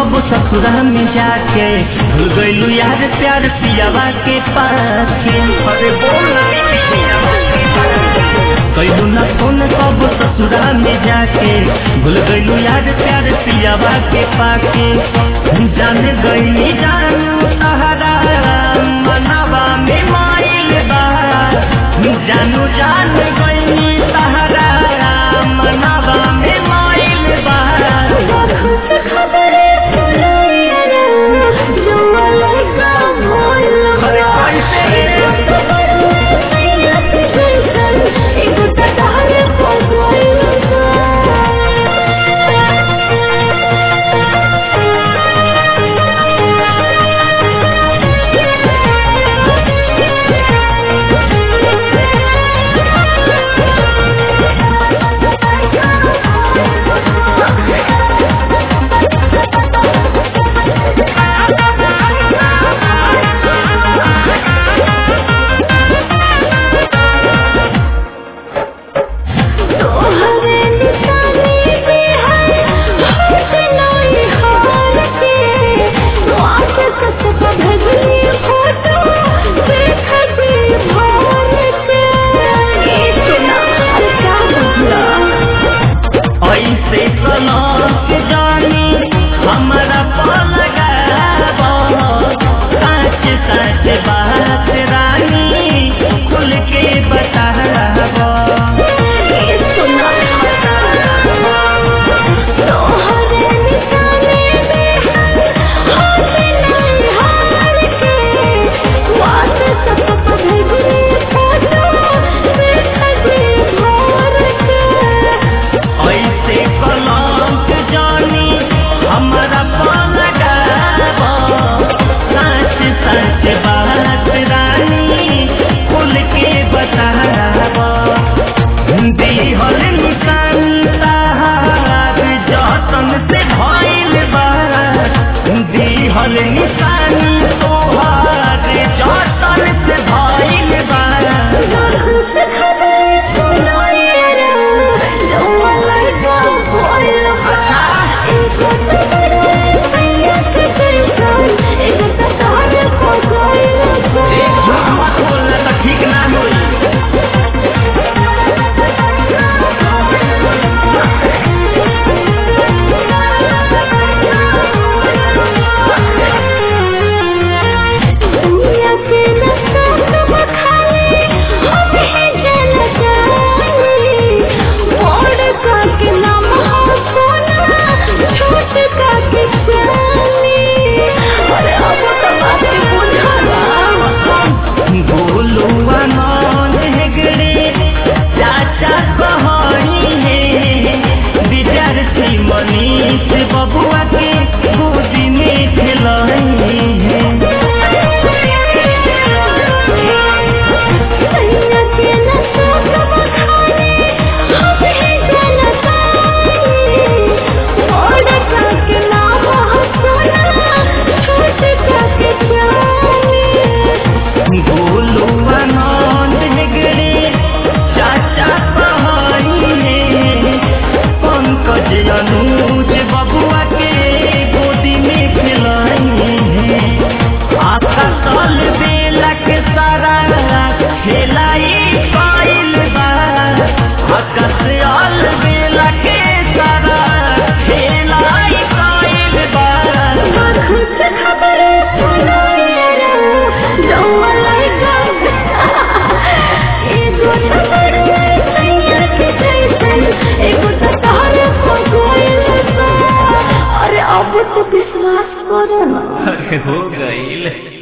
कब ससुरा में जाके भूल गइलू यार प्यार पियावा के पास के अरे बोल कैलू ना फोन कब ससुरा में जाके भूल गइलू यार प्यार पियावा के पाके जान गइली जानू सहारा मनवा में माइल बा जानू जान गइली सहारा मनवा में माइल बा खुश खबरे सुनाइए रे जो अलगा भोल अरे कैसे एगो तटारे पर तोहरे निशानी पे है होश नहीं हार के वाट सत पर भेजली फोटो देख के भर के ये सुना अरे क्या बुझला ऐसे सलाक जानी हमरा पलगा सच सच बात रानी खुल के बताबो ये सुना तोहरे निशानी पे है होश नहीं हार के वाट सत पर भेजली फोटो देख के भर के ऐसे कलंक जानी हमरा पलगा सच सच बात रानी खुल के बताबो दिहल निशानी ताहार जतन से भइल बा दिहल निशानी तोहार जतन से भइल बा खुश खबर सुनाइए रे जो अलगा भोल एगो तोरे सैया के कैसन एगो तोरे को कोई एक झूठ मत बोलना तो ठीक ना होई दुनिया के नशा सब खाली हमें जल जानी मोड़ का के नाम हो सोना छोट का के जानी अरे अब तो बात बुझला बोलुआ नौन हेगड़े चाचा कहनी है विद्यार्थी मनीष बबुआ के गोदी में खेलनी है सैया के नशा सब खाली हमें जल जानी मोड़ का के नाम हो सोना छोट का के जानी बोलुआ नौन हेगड़े चाचा कहनी है पंकज अनुज बबुआ के गोदी में खेलनी है आका साल बेला के सारा खेलाई पाइल बा आकाश आल बेला के सारा खेलाई पाइल बा खुश खबर सुनाइए रे जो अलगा एगो तोरे सैया के कैसन एगो तोरे को कोई अरे अब तो विश्वास करो ना अरे हो गई